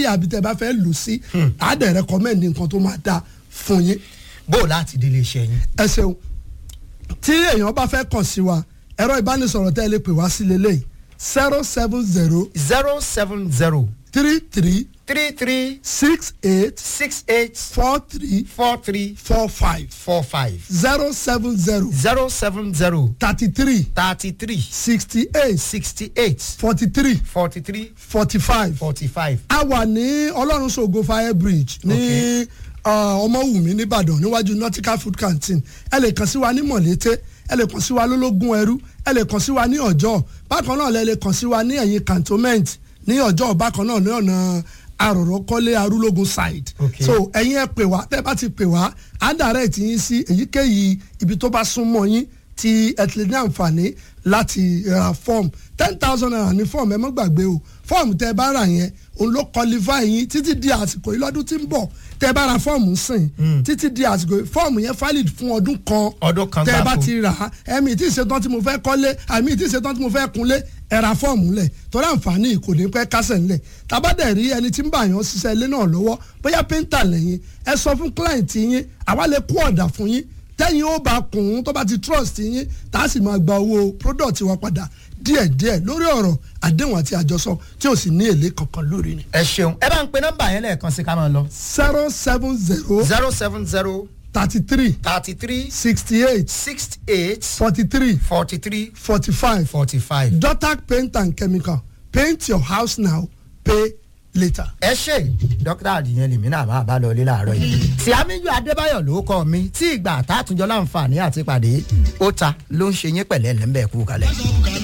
area bí tẹ́ bá fẹ́ lù sí á dẹ̀ recommend nǹkan tó máa dáa fún yín bó o láti délé iṣẹ́ yín. ẹ ṣeun tí èèyàn bá fẹ́ kàn sí wa ẹ̀rọ ìbánisọ̀rọ̀ tẹ́ ẹ lè pè wá sí lélẹ́yìí zero seven zero zero seven zero three three three three six eight six eight four three four three four five four five zero seven zero zero seven zero thirty three thirty three sixty eight sixty eight forty three forty three forty five. forty five. a wà ní ọlọ́run ṣògo fire bridge ní Okay. uh, ọmọwùmí nìbàdàn níwájú nautical food canteen ẹ lè kàn sí wa ní mọ̀lété ẹ lè kàn sí wa lólógún ẹrú ẹ lè kàn sí wa ní ọjọ́ bákan náà lẹ lè kàn sí wa ní ẹ̀yìn cantonment ní ọjọ́ bákan náà ní ọ̀nà àròrọ́kọ́lé arúlógún side Okay. so ẹ̀yin ẹ pè wá tẹ́ bá ti pè wá á direct yín sí èyíkéyìí ibi tó bá súnmọ́ yín tí ẹ ti lè ní àǹfààní láti ra fọ́ọ̀mù ten thousand naira ní fọ́ọ̀mù ẹ má gbàgbé o fọ́ọ̀mù tẹ́ ẹ bá rà yẹn òun ló qualify yín títí di àsìkò yìí lọ́dún tí ń bọ̀ tẹ́ ẹ bá ra fọ́ọ̀mù sìn títí di àsìkò yìí fọ́ọ̀mù yẹn valid fún ọdún kan Ọdún kan tẹ́ ẹ bá gbáko. ti rà á ẹ̀mí tí ìṣetán tí mo fẹ́ kọ́lé àmì tí ìṣetán tí mo fẹ́ kunlé ẹ ra fọ́ọ̀mù lẹ̀ torí àǹfààní kò ní pẹ́ kásẹ̀ ńlẹ̀ tàbádẹ̀ rí ẹni tí ń bá yàn ṣiṣẹ́ ilé náà lọ́wọ́ bóyá pẹ́ńtà lẹ́yìn ẹ sọ fún client yín àwa lè kó ọ̀dà fún yín tẹ́yìn ó bá kùn ún tó bá ti trust yín tá a sì máa gba owó product wa padà díẹ̀díẹ̀ lórí ọ̀rọ̀ àdéhùn àti àjọsọ tí ò sì ní èlé kankan lórí ni. ẹ ṣeun ẹ bá ń pe nọ́mbà yẹn lẹ́ẹ̀kan sí ká máa lọ. zero seven zero zero seven zero thirty three thirty three sixty eight sixty eight forty three forty three forty five forty five. dotac paint and chemical paint your house now pay later. ẹ ṣe dókítà àdìyẹn lèmi náà máa bá lọ ilé láàárọ̀ yìí. tí amíyù adébáyọ̀ ló kọ́ mi tí ìgbà àtàtúnjọ láǹfààní àti pàdé ó ta ló ń ṣe yín pẹ̀lẹ́ lẹ́ńbẹ̀ẹ́ kú kalẹ̀.